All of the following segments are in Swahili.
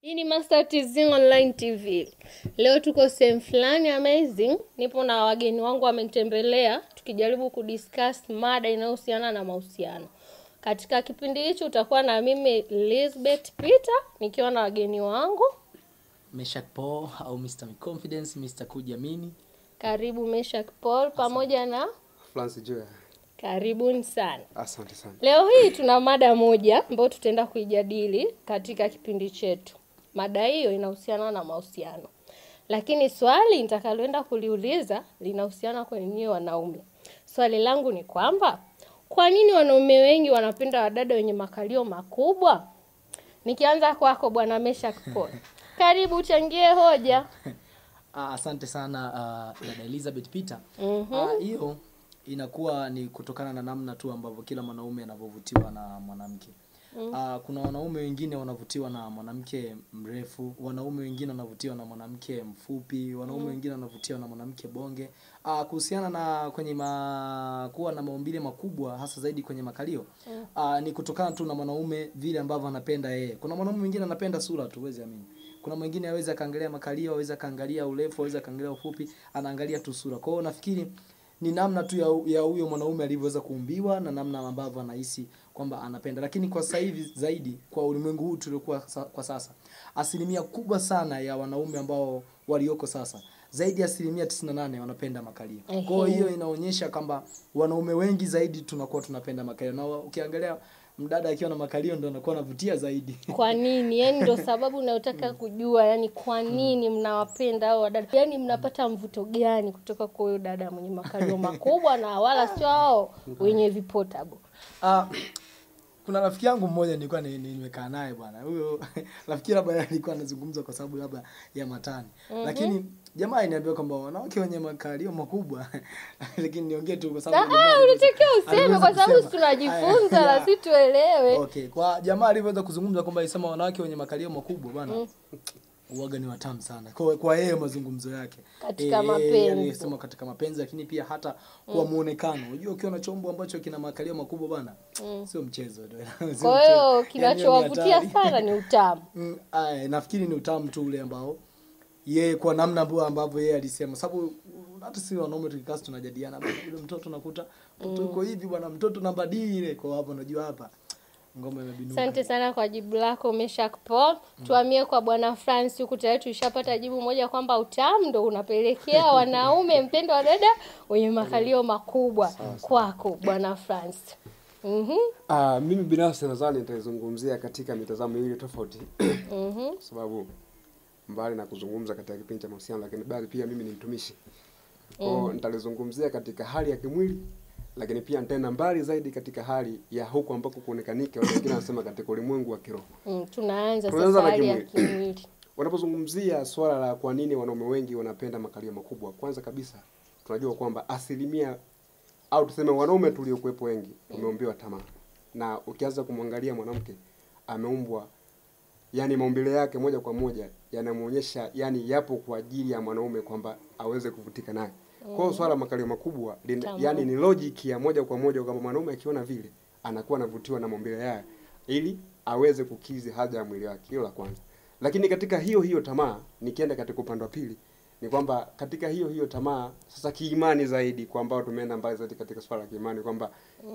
Hii ni Master TZ Online TV. Leo tuko sehemu fulani amazing. Nipo na wageni wangu wamenitembelea tukijaribu kudiscuss mada inayohusiana na mahusiano. Katika kipindi hichi utakuwa na mimi Elizabeth Peter nikiwa na wageni wangu. Meshak Paul au Mr. Confidence, Mr. Kujiamini. Karibu Meshak Paul pamoja na Flance Joya. karibuni sana. Asante sana. Leo hii tuna mada moja ambayo tutaenda kuijadili katika kipindi chetu. Mada hiyo inahusiana na mahusiano, lakini swali nitakaloenda kuliuliza linahusiana kwenye wanaume. Swali langu ni kwamba kwa nini wanaume wengi wanapenda wadada wenye makalio makubwa? Nikianza kwako bwana Meshak Paul, karibu uchangie hoja. Ah, asante sana ah, dada Elizabeth Peter. Mhm. Ah, Hiyo inakuwa ni kutokana na namna tu ambavyo kila mwanaume anavyovutiwa na mwanamke. Ah, kuna wanaume wengine wanavutiwa na mwanamke mrefu, wanaume wengine wanavutiwa na mwanamke mfupi, wanaume wengine wanavutiwa na mwanamke bonge. Ah, kuhusiana na kwenye ma, kuwa na maumbile makubwa hasa zaidi kwenye makalio. Ah, ni kutokana tu na mwanaume vile ambavyo anapenda yeye. Kuna mwanaume mwingine anapenda sura tu, huwezi amini. Kuna mwingine awezi akaangalia makalio, awezi akaangalia urefu, awezi akaangalia ufupi, anaangalia tu sura. Kwa hiyo nafikiri ni namna tu ya ya huyo mwanaume alivyoweza kuumbiwa na namna ambavyo anahisi kwamba anapenda. Lakini kwa sasa hivi zaidi kwa ulimwengu huu tuliokuwa sa, kwa sasa, asilimia kubwa sana ya wanaume ambao walioko sasa zaidi ya asilimia 98 wanapenda makalio. Kwa hiyo hiyo inaonyesha kwamba wanaume wengi zaidi tunakuwa tunapenda makalio, na ukiangalia mdada akiwa na makalio ndo anakuwa anavutia zaidi. Kwa nini? Yaani ndo sababu unayotaka kujua, yani kwa nini mnawapenda hao wadada? Yaani mnapata mvuto gani kutoka kwa huyo dada mwenye makalio makubwa na wala sio hao wenye vipotable? Ah, kuna rafiki yangu mmoja nilikuwa ni- ni- nimekaa naye bwana. Huyo rafiki labda alikuwa anazungumza kwa sababu labda ya matani. Lakini jamaa aliniambia kwamba wanawake wenye makalio makubwa lakini niongee tu kwa sababu jamaa Ah, aliweza- unatakiwa useme aliweza kwa sababu kusema. si tunajifunza Aya, na si tuelewe. Okay, kwa jamaa alivyoweza kuzungumza kwamba alisema wanawake wenye makalio makubwa bwana. Uwaga ni watamu sana kwa kwa yeye mazungumzo yake Katika Eh, mapenzi. alisema katika mapenzi lakini pia hata kwa muonekano unajua ukiwa na chombo ambacho kina makalio makubwa bwana sio mchezo Sio Kwa mchezo. hiyo Yaani hiyo ni kinachowavutia hatari. sana ni utamu. Mm, aya, nafikiri ni utamu tu ule ambao yeye kwa namna ambayo ambavyo yeye alisema sababu uh, hata si wanaume tukikaa tunajadiliana bwana yule mtoto nakuta mtoto yuko hivi bwana mtoto namba D ile kwa hapo unajua hapa ngoma imebinuka Asante sana kwa jibu lako Meshak Paul. Tuhamie kwa bwana France huku tayari tulishapata jibu moja kwamba utamu ndo unapelekea wanaume mpendo wa dada wenye makalio makubwa. Kwako bwana France. Mhm. Ah, mimi binafsi nadhani nitazungumzia katika mitazamo miwili tofauti. Mhm. Kwa sababu mbali na kuzungumza katika kipindi cha mahusiano lakini bali pia mimi ni mtumishi. Kwa hiyo nitalizungumzia katika hali ya kimwili lakini pia nitaenda mbali zaidi katika hali ya huku ambako kuonekanika watu wengine wanasema katika ulimwengu wa kiroho. Mm, tunaanza Tunaanza sasa na hali ya kimwili. kimwili. Unapozungumzia swala la kwa nini wanaume wengi wanapenda makalio makubwa, kwanza kabisa tunajua kwamba asilimia au tuseme wanaume tuliokuwepo wengi tumeumbiwa tamaa, na ukianza kumwangalia mwanamke ameumbwa, yani maumbile yake moja kwa moja yanamuonyesha, yani yapo kwa ajili ya mwanaume kwamba aweze kuvutika naye. Kwa hiyo swala la makalio makubwa lina, Tamaa. yani ni logic ya moja kwa moja kwamba mwanaume akiona vile anakuwa anavutiwa na maumbile yake ili aweze kukizi haja ya mwili wake. Hilo la kwanza. Lakini katika hiyo hiyo tamaa, nikienda katika upande wa pili, ni kwamba katika hiyo hiyo tamaa sasa kiimani zaidi, kwa ambao tumeenda mbali zaidi katika swala la kiimani kwamba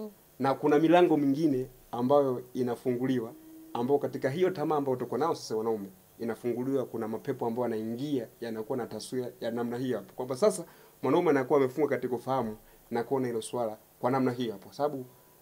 na kuna milango mingine ambayo inafunguliwa, ambao katika hiyo tamaa ambayo tuko nao sasa wanaume inafunguliwa, kuna mapepo ambayo yanaingia yanakuwa na taswira ya namna hiyo hapo, kwamba sasa mwanaume anakuwa amefungwa katika ufahamu na kuona hilo swala kwa namna hiyo hapo, sababu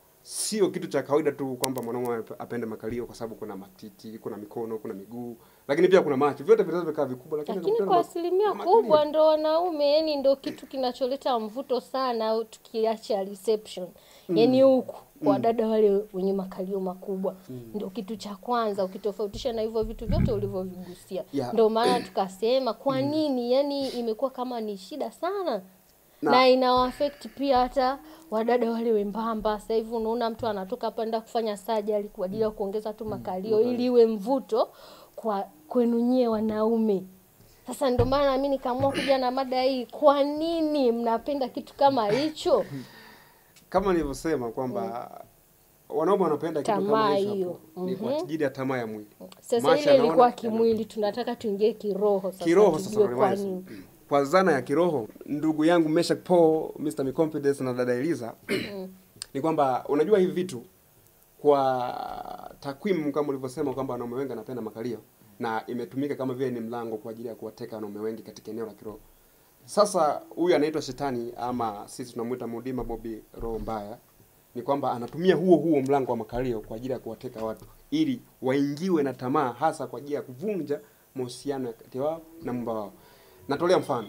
sio kitu cha kawaida tu kwamba mwanaume apende makalio kwa sababu kuna matiti, kuna mikono, kuna miguu, lakini pia kuna macho. Vyote vinaweza vikaa vikubwa, lakini Lakini anakutana kwa na- asilimia na makalio. kubwa ndo wanaume, yani ndo kitu kinacholeta mvuto sana, au tukiacha reception, yani huku kwa dada wale wenye makalio makubwa ndo kitu cha kwanza, ukitofautisha na hivyo vitu vyote ulivyovigusia. Yeah. Ndo maana tukasema kwa nini, yani imekuwa kama ni shida sana na, Na- ina affect pia hata wadada wale wembamba. Sasa hivi unaona mtu anatoka hapa enda kufanya surgery kwa ajili ya kuongeza tu makalio ili iwe mvuto kwa kwenu nyie wanaume. Sasa ndio maana mimi nikaamua kuja na mada hii, kwa nini mnapenda kitu kama hicho? kama nilivyosema kwamba wanaume wanapenda kitu kama Tamaa hicho hiyo. hapo. Ni kwa ajili ya tamaa ya mwili. Sasa Macho ile yanaona, ilikuwa yanaona. kimwili, tunataka tuingie kiroho sasa, kiroho sasa tujue kwa Rivers. nini. kwa zana ya kiroho ndugu yangu Meshak Paul Mr. Micompetence na dada Eliza ni kwamba unajua hivi vitu kwa takwimu kama ulivyosema kwamba wanaume wengi wanapenda makalio na imetumika kama vile ni mlango kwa ajili ya kuwateka wanaume wengi katika eneo la kiroho sasa huyu anaitwa shetani ama sisi tunamuita mudima bobi roho mbaya ni kwamba anatumia huo huo mlango wa makalio kwa ajili ya kuwateka watu ili waingiwe na tamaa hasa kwa ajili ya kuvunja mahusiano kati wao na mumba wao natolea mfano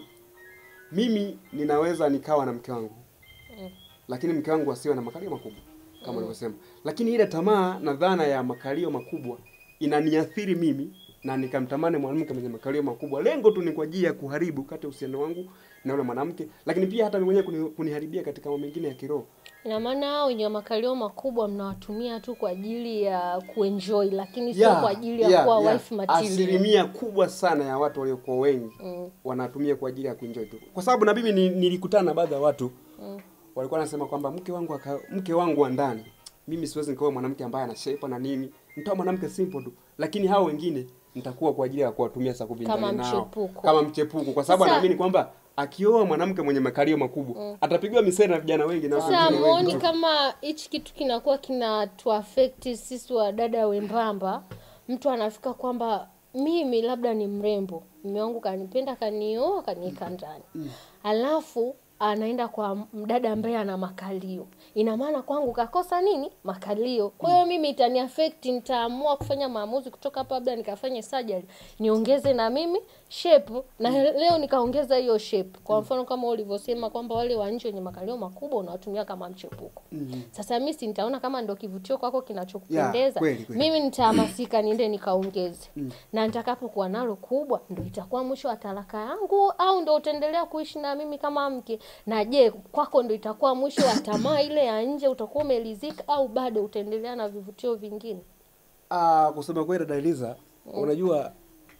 mimi ninaweza nikawa na mke wangu lakini mke wangu asiwe na makalio makubwa kama ulivyosema lakini ile tamaa na dhana ya makalio makubwa inaniathiri mimi na nikamtamani mwanamke mwenye makalio makubwa lengo tu ni kwa ajili ya kuharibu kati ya uhusiano wangu na yule mwanamke lakini pia hata mimi mwenyewe kuni, kuniharibia katika mambo mengine ya kiroho Ina maana hao wenye makalio makubwa mnawatumia tu kwa ajili ya kuenjoy, lakini sio Yeah, kwa ajili ya yeah, kuwa yeah. wife material. asilimia kubwa sana ya watu waliokuwa wengi Mm. wanatumia kwa ajili ya kuenjoy tu kwa sababu na mimi ni- nilikutana na baadhi ya watu walikuwa wanasema kwamba mke wangu aka, mke wangu wa ndani mimi siwezi nikaoa mwanamke ambaye ana shape na nini nitoa mwanamke simple tu lakini hao wengine nitakuwa kwa ajili ya kuwatumia saa kuvinjari Kama nao mchepuko. kama mchepuko kwa sababu Sasa- anaamini kwamba akioa mwanamke mwenye makalio makubwa atapigwa misere na vijana wengi na watu Sasa wengine wengi muoni tu. kama hichi kitu kinakuwa kinatuaffect sisi wadada wembamba, mtu anafika kwamba mimi labda ni mrembo, mume wangu kanipenda, kanioa, kaniweka ndani, alafu anaenda kwa mdada ambaye ana makalio, ina maana kwangu kakosa nini? Makalio. Kwa hiyo mimi itani affect, nitaamua kufanya maamuzi kutoka hapa, labda nikafanye surgery niongeze na mimi shape, na leo nikaongeza hiyo shape. Kwa mfano kama ulivyosema kwamba wale wa nje wenye makalio makubwa unawatumia kama mchepuko. Sasa mimi si nitaona kama ndo kivutio kwako kinachokupendeza, Yeah, kweli, kweli. mimi nitahamasika niende nikaongeze na nitakapokuwa nalo kubwa ndo itakuwa mwisho wa talaka yangu au ndo utaendelea kuishi na mimi kama mke na je kwako ndo itakuwa mwisho wa tamaa ile ya nje utakuwa umelizika au bado utaendelea na vivutio vingine Ah, kusema kweli dada Eliza, unajua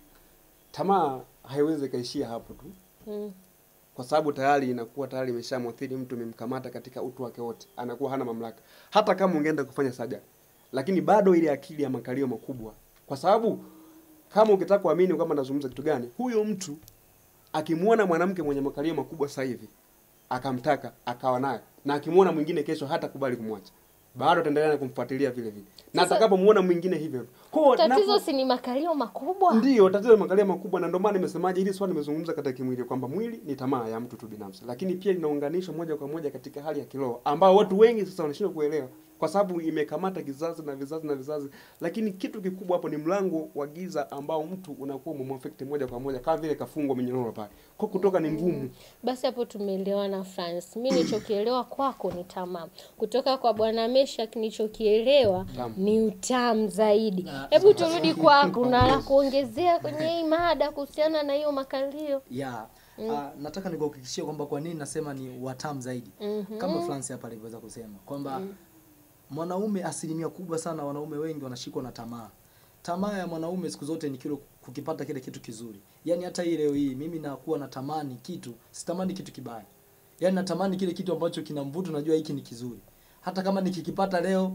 tamaa haiwezi ikaishia hapo tu mm. kwa sababu tayari inakuwa tayari imeshamwathiri mtu, imemkamata katika utu wake wote, anakuwa hana mamlaka, hata kama ungeenda kufanya saja, lakini bado ile akili ya makalio makubwa, kwa sababu kama ukitaka kuamini kwamba nazungumza kitu gani, huyo mtu akimwona mwanamke mwenye makalio makubwa sasa hivi akamtaka akawa naye, na akimwona mwingine kesho hata kubali kumwacha, bado ataendelea na kumfuatilia vile vile, na Sasa- atakapomuona mwingine hivyo hivyo. Kwa hiyo tatizo napo- si ni makalio makubwa Ndiyo, tatizo la makalio makubwa, na ndio maana nimesemaje hili swali nimezungumza katika kimwili kwamba mwili ni tamaa ya mtu tu binafsi, lakini pia linaunganishwa moja kwa moja katika hali ya kiroho ambao watu wengi sasa wanashindwa kuelewa kwa sababu imekamata kizazi na vizazi na vizazi, lakini kitu kikubwa hapo ni mlango wa giza ambao mtu unakuwa umemwafekti moja kwa moja kama vile kafungwa minyororo pale, kwa kutoka ni ngumu. basi hapo tumeelewana France. Mi nilichokielewa kwako ni tamaa, kutoka kwa bwana Meshak nilichokielewa Tamu. ni utamu zaidi. Hebu turudi kwako, na la kuongezea kwenye hii mada kuhusiana na hiyo makalio. ya ah, nataka nikuhakikishie kwamba kwa nini nasema ni watamu zaidi Mhm. kama France hapa alivyoweza kusema kwamba mwanaume asilimia kubwa sana wanaume wengi wanashikwa na tamaa tamaa ya mwanaume siku zote ni kile kukipata kile kitu kizuri yaani hata hii leo hii mimi nakuwa natamani kitu sitamani kitu kibaya yaani natamani kile kitu ambacho kina mvuto najua hiki ni kizuri hata kama nikikipata leo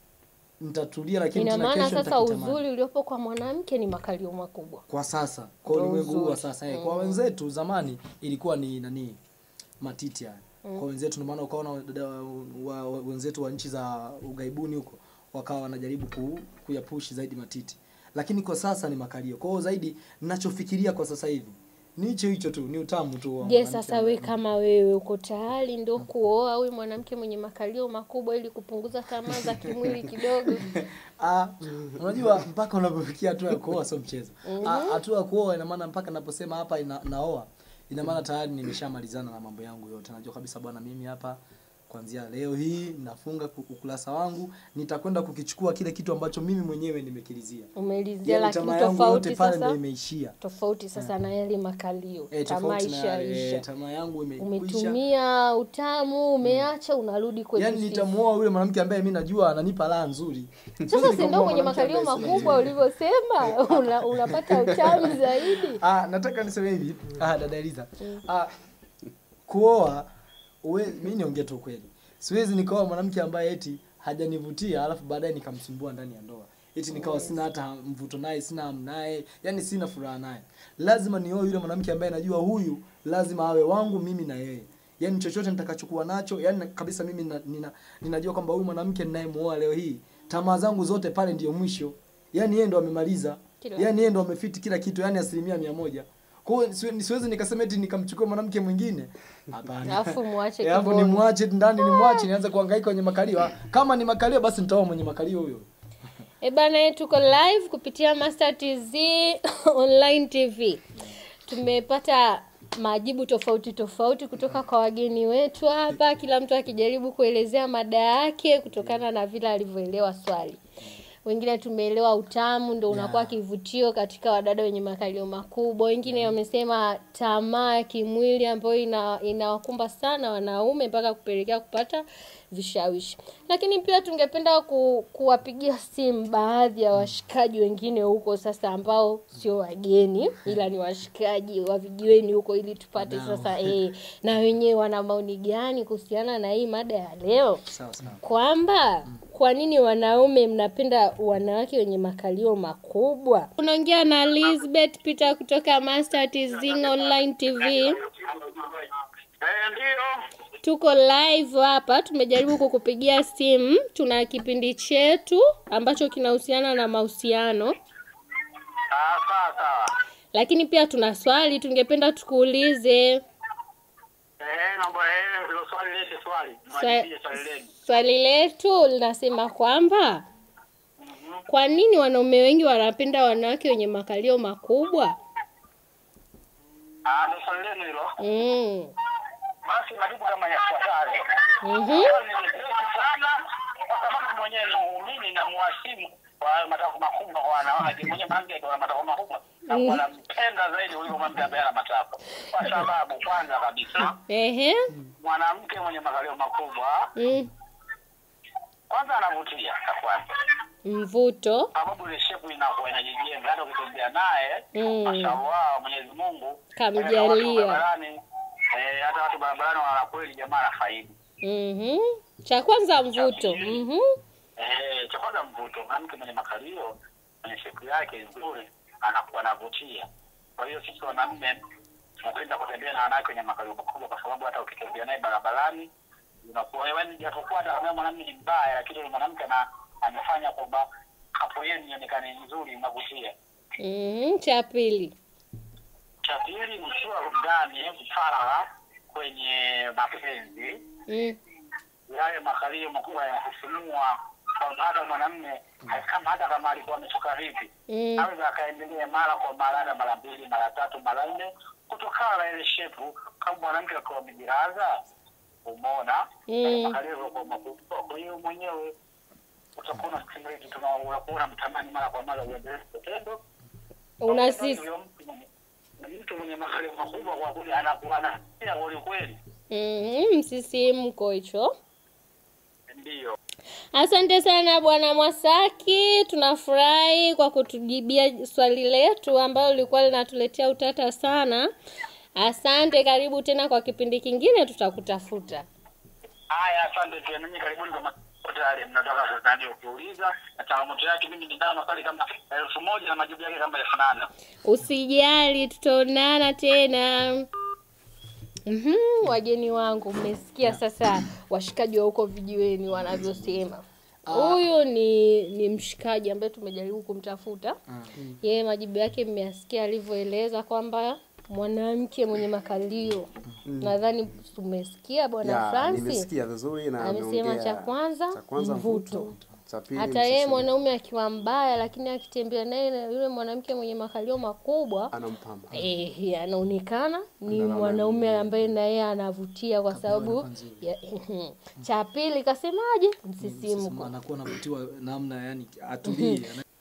nitatulia lakini Ina tena maana kesho sasa nitakitamani uzuri uliopo kwa mwanamke ni makalio makubwa. kwa sasa kwa Ndio ulimwengu huu wa uzuri. sasa eh, kwa wenzetu zamani ilikuwa ni nani matiti haya kwa wenzetu ndio maana ukaona wadada wa, wa, wenzetu wa nchi za ugaibuni huko wakawa wanajaribu ku, kuyapushi zaidi matiti lakini kwa sasa ni makalio kwa hiyo zaidi ninachofikiria kwa sasa hivi ni hicho hicho tu ni utamu tu wa Je, mwanamke sasa we kama wewe uko tayari ndo kuoa huyu mwanamke mwenye makalio makubwa ili kupunguza tamaa za kimwili kidogo? Ah, unajua mpaka unapofikia hatua ya kuoa sio mchezo. Ah, Hatua ya kuoa ina maana mpaka naposema hapa ina, naoa ina maana tayari nimeshamalizana na mambo yangu yote. Najua kabisa bwana, mimi hapa kuanzia leo hii nafunga ku- ukurasa wangu, nitakwenda kukichukua kile kitu ambacho mimi mwenyewe nimekilizia. Umelizia, Yaani lakini tamaa yangu yote tofauti pale ndio sasa imeishia. tofauti sasa na yale makalio Eh, tamaa tofauti na eh, ishaisha tamaa yangu imekwisha. umetumia utamu umeacha unarudi kwenye Yaani sisi. nitamuoa yule mwanamke ambaye mimi najua ananipa raha nzuri. sasa si ndio kwenye makalio makubwa ulivyosema una, unapata utamu zaidi Ah, nataka niseme hivi. Ah, dada Eliza. Ah, kuoa uwe, mimi niongee tu kweli. Siwezi nikaoa mwanamke ambaye eti hajanivutia alafu baadaye nikamsumbua ndani ya ndoa eti nikawa sina hata mvuto naye sina hamu naye yani sina furaha naye lazima nioe yule mwanamke ambaye najua huyu lazima awe wangu mimi na yeye yani chochote nitakachokuwa nacho yani kabisa mimi nina, nina, ninajua kwamba huyu mwanamke ninayemuoa leo hii tamaa zangu zote pale ndiyo mwisho yani yeye ndo amemaliza Kila yani yeye ndo amefiti kila kitu yani asilimia mia moja kwa hiyo siwe- siwezi nikasema eti nikamchukua mwanamke mwingine hapana Alafu muache Eh, alafu kiboni. nimwache ndani nimwache nianze kuhangaika kwenye makalio Ah, kama ni makalio basi nitaoa mwenye makalio huyo E bana, tuko live kupitia Master TZ online TV. Tumepata majibu tofauti tofauti kutoka kwa wageni wetu hapa, kila mtu akijaribu kuelezea mada yake kutokana na vile alivyoelewa swali. Wengine tumeelewa utamu ndo unakuwa Yeah. kivutio katika wadada wenye makalio makubwa. Wengine wamesema tamaa ya kimwili ambayo ina inawakumba sana wanaume mpaka kupelekea kupata vishawishi. Lakini pia tungependa ku, kuwapigia simu baadhi ya washikaji wengine huko sasa ambao sio wageni ila ni washikaji wa vijiweni huko ili tupate Wadau. sasa eh, na wenyewe wana maoni gani kuhusiana na hii mada ya leo sawa sawa kwamba kwa nini wanaume mnapenda wanawake wenye makalio makubwa unaongea na Elizabeth Peter kutoka Master Tizing Online TV Eh, ndio. tuko live hapa tumejaribu kukupigia simu tuna kipindi chetu ambacho kinahusiana na mahusiano Ah, sawa sawa. lakini pia tuna swali tungependa tukuulize Eh, naomba eh, hilo swali lete swali. Swa- Mwajibie swali lenu. swali letu linasema kwamba kwa nini wanaume wengi wanapenda wanawake wenye makalio makubwa Ah, ndio swali lenu hilo. mm. Basi majibu kama yafuatavyo. mm Hilo ni nyepesi sana kwa sababu mwenyewe ni muumini na muhasimu kwa hayo matakwa makubwa kwa wanawake. Mwenyewe mwanamke akiwa na matakwa makubwa na Mhm. anampenda zaidi kuliko mwanamke ambaye ana matakwa. Kwa sababu kwanza kabisa Ehe. mwanamke mwenye makalio makubwa Mm. kwanza anavutia cha kwanza. mvuto sababu ile shepu inakuwa inajijenga hata ukitembea naye Mm. mashallah Mwenyezi Mungu Kamjalia. hata watu barabarani eh, hata watu barabarani wanaona kweli jamaa anafaidi Mhm. cha kwanza mvuto Mhm. eh, cha kwanza mvuto mwanamke mwenye makalio mwenye shepu yake nzuri anakuwa anavutia kwa hiyo sisi wanaume tunapenda kutembea na wanawake wenye makalio makubwa kwa sababu hata ukitembea naye barabarani unakuwa yaani japokuwa hata kama mwanamume ni mbaya lakini yule mwanamke ana amefanya kwamba hapo yeye ionekane nzuri inavutia Mhm. cha pili cha pili mkiwa ndani faragha kwenye mapenzi Mm. yale makalio makubwa yanakusimua kwamba hata mwanamme kama hata kama alikuwa amechoka vipi Mm. aweza akaendelea mara kwa mara hata mara mbili mara tatu mara nne kutokana na ile shepu kama mwanamke akiwa amejiraza umeona Mm. yale makalio yalikuwa makubwa kwa hiyo mwenyewe utakuwa unafikiri kitu na unakuwa unamtamani mara kwa mara uendelee kitendo unasisi Huyo mtu mwenye- mtu mwenye makalio makubwa kwa kweli anakuwa na kweli kweli Mhm. msisimko hicho ndiyo Asante sana Bwana Mwasaki, tunafurahi kwa kutujibia swali letu ambalo lilikuwa linatuletea utata sana. Asante, karibu tena kwa kipindi kingine, tutakutafuta. haya asante pia ninyi karibuni kwa maswali yale mnataka kutani ukiuliza na changamoto yake mimi ninayo maswali kama elfu moja na majibu yake kama elfu nane Usijali, tutaonana tena. Mhm, wageni wangu, mmesikia sasa washikaji wa huko vijiweni wanavyosema. Huyu ni ni mshikaji ambaye tumejaribu kumtafuta. Yeye majibu yake mmeyasikia alivyoeleza kwamba mwanamke mwenye makalio. Nadhani tumesikia bwana Ya, Francis. nimesikia vizuri na Amesema ameongea cha kwanza, cha kwanza mvuto. mvuto, cha pili Hata yeye msisimko. mwanaume akiwa mbaya, lakini akitembea naye na yule mwanamke mwenye makalio makubwa anampamba eh, anaonekana ni Anaona mwanaume ambaye na yeye anavutia kwa sababu alikuwa nzuri. ya, cha pili kasemaje? Sema Msisimko. anakuwa anavutiwa namna yani atulie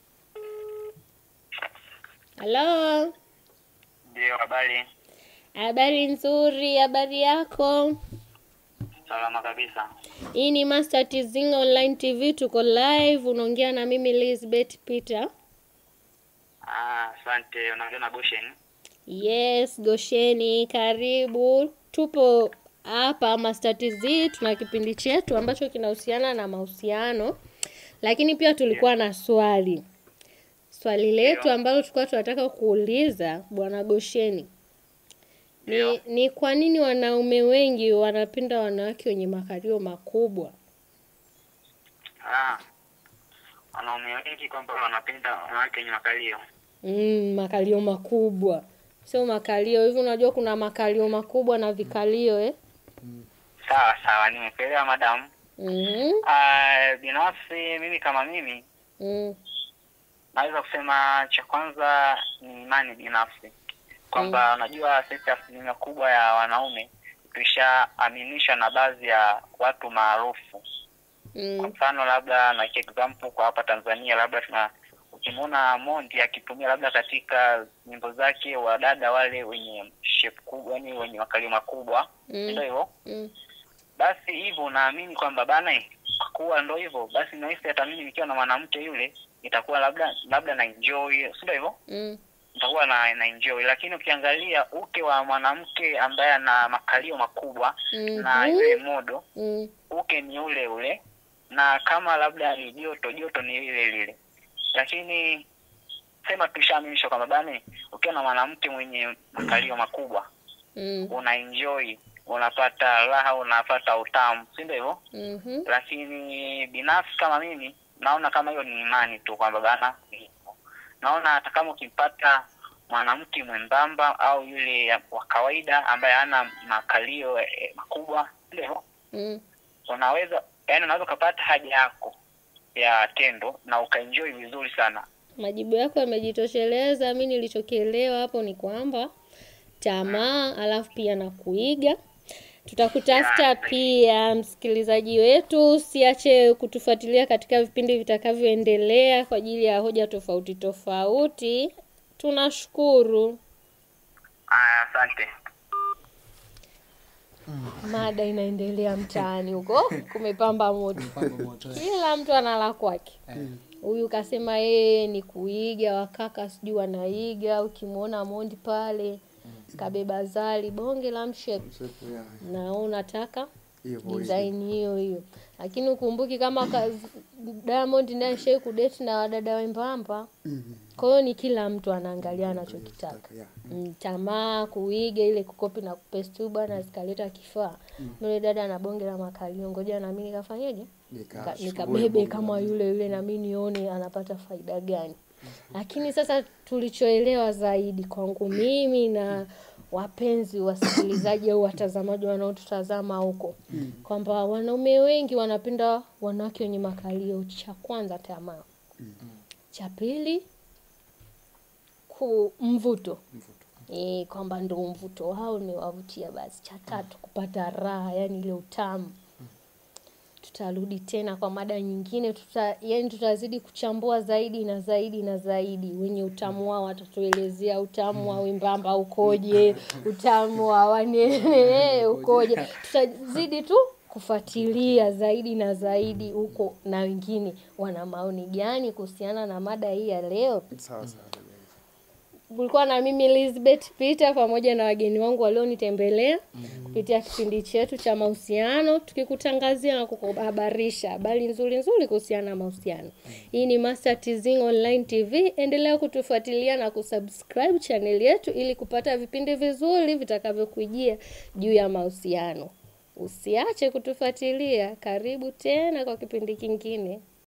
Halo, ndio habari habari nzuri, habari yako? salama kabisa Hii ni Master Tizing Online TV, tuko live, unaongea na mimi Elizabeth Peter. ah asante unaongea na Goshen Yes, Gosheni, karibu. Tupo hapa Master TZ tuna kipindi chetu ambacho kinahusiana na mahusiano, lakini pia tulikuwa na swali. Swali letu ambalo tulikuwa tunataka kuuliza Bwana Gosheni ni, ni kwa nini wanaume wengi wanapenda wanawake wenye makalio makubwa? Ah, wanaume wengi kwamba wanapenda wanawake wenye makalio. Mm, makalio makubwa, sio makalio hivi. Unajua kuna makalio makubwa na vikalio eh? Sawa sawa, nimekuelewa madam. mm Ah, binafsi mimi kama mimi mm. naweza kusema cha kwanza ni imani binafsi kwamba unajua sisi asilimia kubwa ya wanaume tushaaminishwa na baadhi ya watu maarufu kwa Mm. mfano labda na example kwa hapa Tanzania labda tuna ukimwona Mondi akitumia labda katika nyimbo zake wadada wale wenye shape kubwa yani wenye makalio makubwa Mm. ndio hivyo Mm. basi hivyo unaamini kwamba bana eh, kwa kuwa ndo hivyo basi nahisi hata mimi nikiwa na mwanamke yule itakuwa labda labda na enjoy si ndio hivyo Mm. nitakuwa na, na enjoy lakini ukiangalia uke wa mwanamke ambaye ana makalio makubwa na Mhm. yule modo Mm. uke ni ule ule na kama labda ni joto joto ni lile lile lakini sema tushaaminishwa kwamba bane ukiwa na mwanamke mwenye makalio makubwa Mm. una enjoy unapata raha unapata utamu si ndio hivyo Mhm. lakini binafsi kama mimi naona kama hiyo ni imani tu kwamba bana ni hivyo. naona hata kama ukimpata mwanamke mwembamba au yule wa kawaida ambaye hana makalio eh, makubwa ndio Mm. unaweza yani unaweza ukapata haja yako ya tendo na ukaenjoy vizuri sana Majibu yako yamejitosheleza. Mi nilichokielewa hapo ni kwamba tamaa, alafu pia na kuiga. Tutakutafuta pia, msikilizaji wetu, usiache kutufuatilia katika vipindi vitakavyoendelea kwa ajili ya hoja tofauti tofauti. Tunashukuru. aya asante Mada inaendelea mtaani huko, kumepamba moto. Mpango moto eh. Kila mtu ana la kwake. Huyu kasema yeye ni kuiga, wakaka sijui wanaiga. Ukimwona Mondi pale kabeba zali bonge la mshepu, Msefu, yeah. na wewe unataka Hivyo hivyo. design hiyo hiyo, lakini ukumbuki kama ka- Diamond naye shai kudeti na wadada wembamba. Kwa hiyo ni kila mtu anaangalia anachokitaka. Yeah. Mm, tamaa kuiga ile kukopi na kupesti tu bwana zikaleta kifaa yule dada na bonge la makalio ngoja nami nikafanyeje Nika- Nika- shughuli nikabebe bonge kama la- yule yule nami nione anapata faida gani lakini sasa tulichoelewa zaidi kwangu mimi na wapenzi wasikilizaji au watazamaji wanaotutazama huko kwamba wanaume wengi wanapenda wanawake wenye makalio cha kwanza tamaa cha pili ku mvuto e, kwamba ndo mvuto wao ni wavutia basi cha tatu kupata raha yani ile utamu tutarudi tena kwa mada nyingine tuta, yani tutazidi kuchambua zaidi na zaidi na zaidi wenye utamu wao watatuelezea utamu wa wembamba ukoje utamu wa wanene ukoje tutazidi tu kufuatilia zaidi na zaidi huko na wengine wana maoni gani kuhusiana na mada hii ya leo Sawa sawa. kulikuwa na mimi Elizabeth Peter pamoja na wageni wangu walionitembelea kupitia kipindi chetu cha mahusiano, tukikutangazia na kukuhabarisha habari nzuri nzuri kuhusiana na mahusiano. Hii ni Master Tizing Online TV. Endelea kutufuatilia na kusubscribe channel yetu ili kupata vipindi vizuri vitakavyokujia juu ya mahusiano. Usiache kutufuatilia. Karibu tena kwa kipindi kingine.